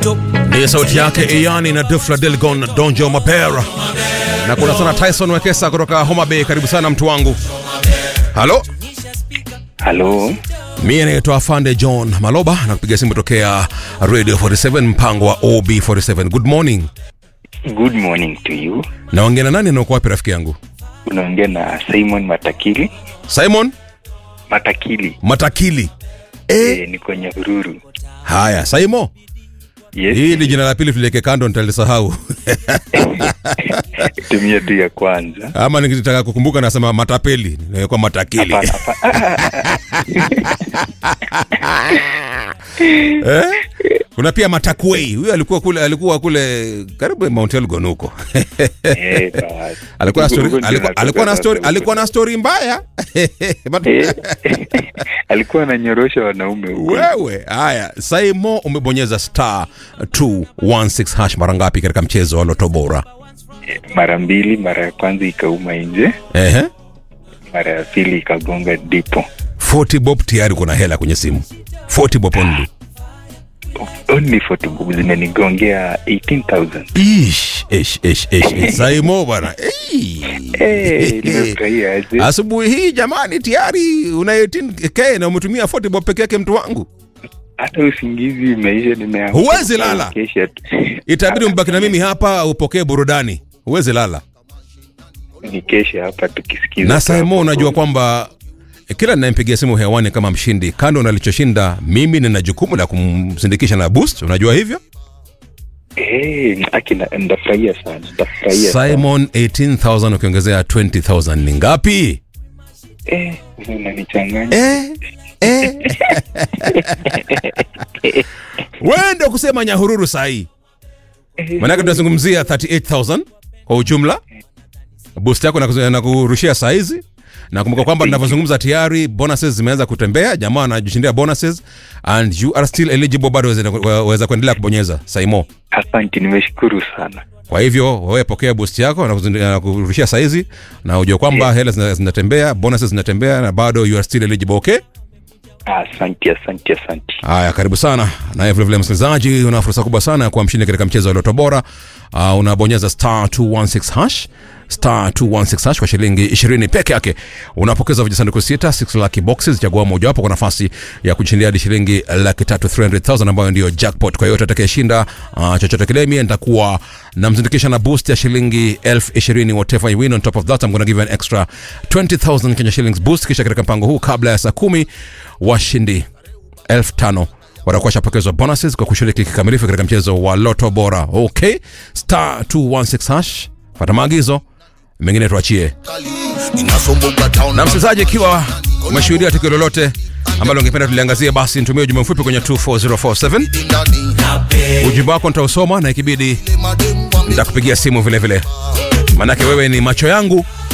Ni sauti yake Iyani na Dufla Delgon Donjo Mapera, na kuna sana Tyson Wekesa kutoka Homa Bay. Karibu sana mtu wangu. Halo, Halo, mie naitwa Afande John Maloba na kupiga simu tokea Radio 47 mpango wa OB47. Good morning. good morning to you. Naongea na nani na uko wapi rafiki yangu? Unaongea na Simon Matakili. Simon Matakili Matakili. Eh, e, ni kwenye Ururu. haya Saimo, Yes, hii ni jina la pili tuliweke kando, nitalisahau tumia tu ya kwanza. ama nikitaka kukumbuka nasema matapeli, nawekwa Matakili. Hapana, hapana. eh? Kuna pia Matakwei, huyo alikuwa kule, alikuwa kule karibu Mount Elgon huko Eh, basi. alikuwa na story, Huko ndio alikuwa, alikuwa na natoka story, sasa alikuwa na story mbaya Eh, alikuwa ananyorosha wanaume huko. wewe. Haya, Saimo, umebonyeza star 216 hash mara ngapi katika mchezo wa Loto Bora? Mara mbili, mara ya kwanza ikauma nje, Ehe, mara ya pili ikagonga dipo. 40 bob tayari kuna hela kwenye simu 40 bob only. Only 40 bob zimenigongea 18,000. Ish, ish, ish, ish, ish. Saimo bwana. Ei. Eh, nimefurahia aje. Asubuhi hii jamani, tayari una 18k na umetumia 40 bob peke yake, mtu wangu. Hata usingizi imeisha, nimeamka. Huwezi lala. Kesha tu. Itabidi mbaki na mimi hapa upokee burudani, huwezi lala. ni kesha hapa tukisikiza. Na Saimo, hapo. unajua kwamba kila ninayempigia simu hewani kama mshindi, kando na alichoshinda, mimi nina jukumu la kumsindikisha na boost. Unajua hivyo? Eh, aki na- ndafurahia sana, ndafurahia sana. Simon 18000 ukiongezea 20000 ni ngapi? Eh, unanichanganya. Eh, eh. Wewe ndio kusema nyahururu sahi. Maanake tunazungumzia 38000 kwa ujumla. Boost yako na na kurushia saizi. Na kumbuka kwamba tunavyozungumza tayari bonuses zimeanza kutembea, jamaa anajishindia bonuses and you are still eligible, bado waweza- waweza kuendelea kubonyeza Saimo. Asante, nimeshukuru sana. Kwa hivyo wewe pokea boost yako na kuzindu- na kurushia saizi na ujue kwamba hela zina- zinatembea, bonuses zinatembea na bado you are still eligible, okay? Asante, asante, asante. Haya, karibu sana. Naye vilevile msikilizaji, una fursa kubwa sana ya kuwa mshindi katika mchezo wa Loto Bora. Uh, unabonyeza star 216 hash star 216 hash kwa shilingi 20 peke yake unapokeza vijisanduku sita 6 lucky boxes chagua mojawapo kwa nafasi ya kushindia hadi shilingi laki tatu 300000 ambayo ndio jackpot kwa hiyo atakayeshinda uh, chochote kile mie nitakuwa namzindikisha na boost ya shilingi elfu ishirini whatever you win on top of that I'm gonna give you an extra 20000 Kenya shillings boost kisha katika mpango huu kabla ya saa kumi washindi elfu tano watakuwa shapokezwa bonuses kwa kushiriki kikamilifu katika mchezo wa loto bora okay star 216 hash pata maagizo mengine tuachie na msikilizaji ikiwa umeshuhudia tukio lolote ambalo ungependa tuliangazia basi nitumie ujumbe mfupi kwenye 24047 ujumbe wako nitausoma na ikibidi nitakupigia simu vile vile manake wewe ni macho yangu